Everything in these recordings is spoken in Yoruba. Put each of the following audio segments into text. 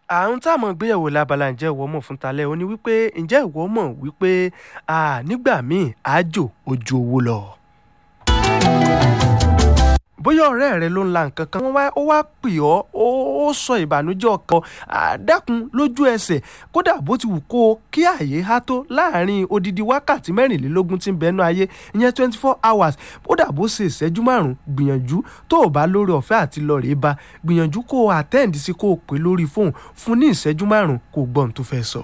àrùn tá a mọ̀ gbéyẹ̀wò lábala ǹjẹ́ ìwọ mọ̀ fún talẹ́ ó ní wípé ǹjẹ́ ìwọ mọ̀ wípé nígbà míì àjò ojú owó lọ. bóyá ọ̀rẹ́ rẹ ló ń la nǹkan kan wọ́n wá ó wá pè ọ́ ó sọ ìbànújẹ́ ọkàn àdákun lójú ẹsẹ̀ kódà bó ti wù kó o kí àyè há tó láàrin odidi wákàtí mẹ́rìnlélógún tí ń bẹnu ayé ìyẹn twenty four hours kódà bó ṣe ìṣẹ́jú márùn-ún gbìyànjú tó o bá lórí ọ̀fẹ́ àti lọ rèé ba gbìyànjú kó o attend sí kó o pè lórí fóònù fún ní ìṣẹ́jú márùn-ún kó o gbọ́ ohun tó fẹ́ sọ.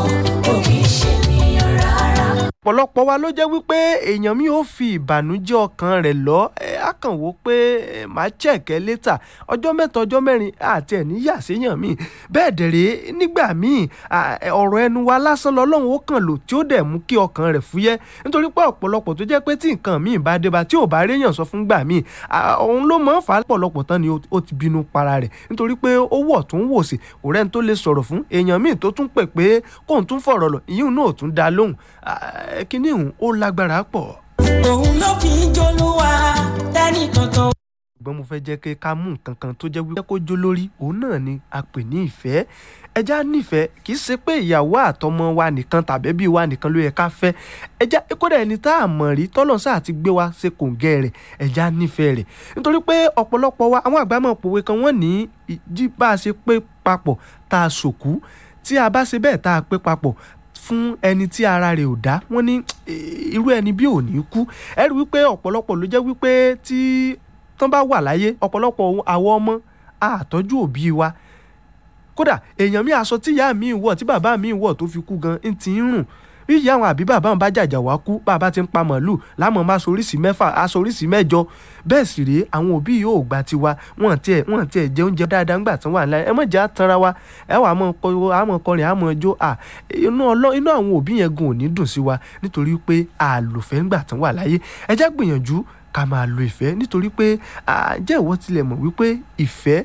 ọ̀pọ̀lọpọ̀ wa ló jẹ́ wípé èèyàn mi ò fi ìbànújẹ́ ọkàn rẹ̀ lọ ẹ á kàn wò pé màá chẹ̀kẹ́ létà ọjọ́ mẹ́ta ọjọ́ mẹ́rin àti ẹ̀ níyà séèyàn mi bẹ́ẹ̀ dẹ̀rẹ́ nígbà míì ọ̀rọ̀ ẹnu wa lásán lọ́lọ́run ó kàn lò tí ó dẹ̀ mú kí ọkàn rẹ̀ fúyẹ́ nítorí pé ọ̀pọ̀lọpọ̀ tó jẹ́ pé tí nǹkan míì bá dé bá tí ò bá réyàn sọ fún gbà míì òun ló mọ̀ ń fà á pọ̀lọpọ̀ tán ni ó ti bínú para rẹ̀ nítorí pé ó wọ̀ tún wò sí kò rẹ́ni tó lè sọ̀rọ̀ fún èèyàn míì tó tún pè pé kóun tún fọ̀rọ̀ lọ ìyún náà ò tún dá lóhùn kíní ìhùn ó lágbára pọ̀. òun ló fi ń jolúwa tẹ́nì kankan. ṣùgbọ́n mo fẹ́ jẹ́ kí ká mú nǹkan kan tó jẹ́ wípé kó jó lórí òun náà ni a pè ní ìfẹ́ ẹja nífẹ̀ẹ́ kì í ṣe pé ìyàwó àtọmọ wa nìkan tàbí bí wa nìkan ló yẹ ká fẹ́ ẹja kódà ẹni tá a mọ̀ rí tọ́lọ̀ sáà ti gbé wa ṣe kòǹgẹ́ rẹ̀ ẹja nífẹ̀ẹ́ rẹ̀ nítorí pé ọ̀pọ̀lọpọ̀ wa àwọn àgbà máa pòwe kan wọ́n ní jí bá a ṣe pé papọ̀ tá a ṣòkú tí a bá ṣe bẹ́ẹ̀ tá a pé papọ̀ fún ẹni tí ara rẹ̀ ò dá wọ́n ní irú ẹni bí ò ní kú ẹ rí wípé ọ̀pọ̀lọpọ̀ ló jẹ́ wípé tí tán bá wà láyé ọ̀pọ̀lọpọ̀ àwọn ọmọ àtọ́jú òbí wa kódà èèyàn mi aṣọ tí ìyá mi wọ̀ tí bàbá mi wọ̀ tó fi kú gan ń ti ń rùn bí ìyá àwọn àbí bàbá wọn bá jàjà wá kú bàbá ti ń pa màálù lámọ̀ máa soríṣi mẹ́fà aṣoríṣi mẹ́jọ bẹ́ẹ̀ sì rèé àwọn òbí yóò gba tiwa wọn tiẹ̀ wọn tiẹ̀ jẹ oúnjẹ dáadáa ńgbà tí wọ́n wà láyé ẹ mọ̀ jẹ́ àtànra wa ẹ wà àmọ́ kọrin àmọ́ ọjọ́ à inú ọlọ́ inú àwọn òbí yẹn gan ò ní dùn sí wa nítorí pé àlòfẹ́ ńgbà tí wọ́n wà láyé ẹ jẹ́ gbìyànjú ká máa lo ìfẹ́ nítorí pé jẹ́ ìwọ tilẹ̀ mọ̀ wípé ìfẹ́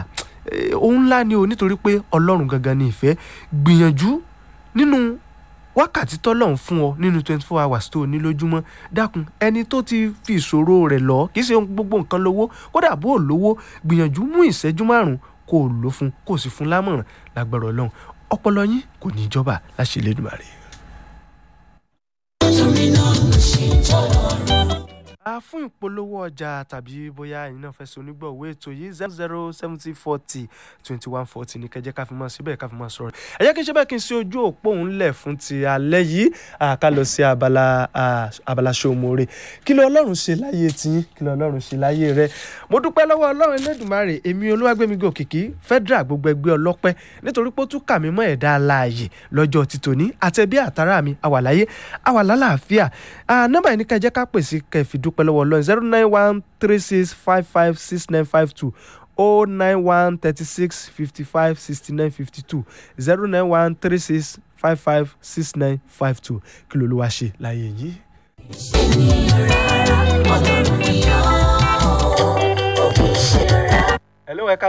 ohun ńlá ni o nítorí pé ọlọ́run gangan ni ìfẹ́ gbìyànjú nínú wákàtí tọ́lọ́run fún ọ nínú twenty four hours tó o ní lójúmọ́ dákun ẹni tó ti fi ìṣòro rẹ̀ lọ kì í ṣe gbogbo nǹkan lówó kódà bó o lówó gbìyànjú mú ìṣẹ́jú márùn-ún kó o lò fún kó o sì fún lámọ̀ràn lágbára ọlọ́run ọpọlọ yín kò ní í jọba láṣẹ Elédùmarè. torí náà ló ṣe jọ̀rọ̀ a fún ìpolówó ọjà tàbí bóyá ẹ̀yin náà fẹ́ ṣe onígbọ̀wọ́ ètò yìí zero zero seventy forty twenty one forty ní kẹjẹ ká fi máa síbẹ̀ ká fi máa sọ̀rọ̀ ẹ jẹ́ kí n ṣe bẹ́ẹ̀ kí n ṣe ojú òpó òun lẹ̀ fún ti alẹ́ yìí ká lọ sí abala abala ṣòmòrè kí ló ọlọ́run ṣe láyé tiyín kí ló ọlọ́run ṣe láyé rẹ mo dúpẹ́ lọ́wọ́ ọlọ́run Elédùmarè èmi olúwàgbẹ́mígò òkìkí federal gbogbo ẹgbẹ́ ọlọ́pẹ́ nítorí pé ó tún kà mí mọ́ ẹ̀dá alààyè lọ́jọ́ ti tòní àtẹ̀bí àtàrà mi àwàláyé àwàlálàáfíà nọ́mbà yìí ní kẹjẹ ká pèsè kẹfì dúpẹ́ lọ́wọ́ ọlọ́run zero nine one three six five five six nine five two o nine one thirty six fifty five sixty nine fifty two zero nine one three six five five six nine five two kí ló ló wá ṣe láyé yìí. ènìyàn rárá ọlọ́run ni ó kì í ṣe rárá. hello ẹ ká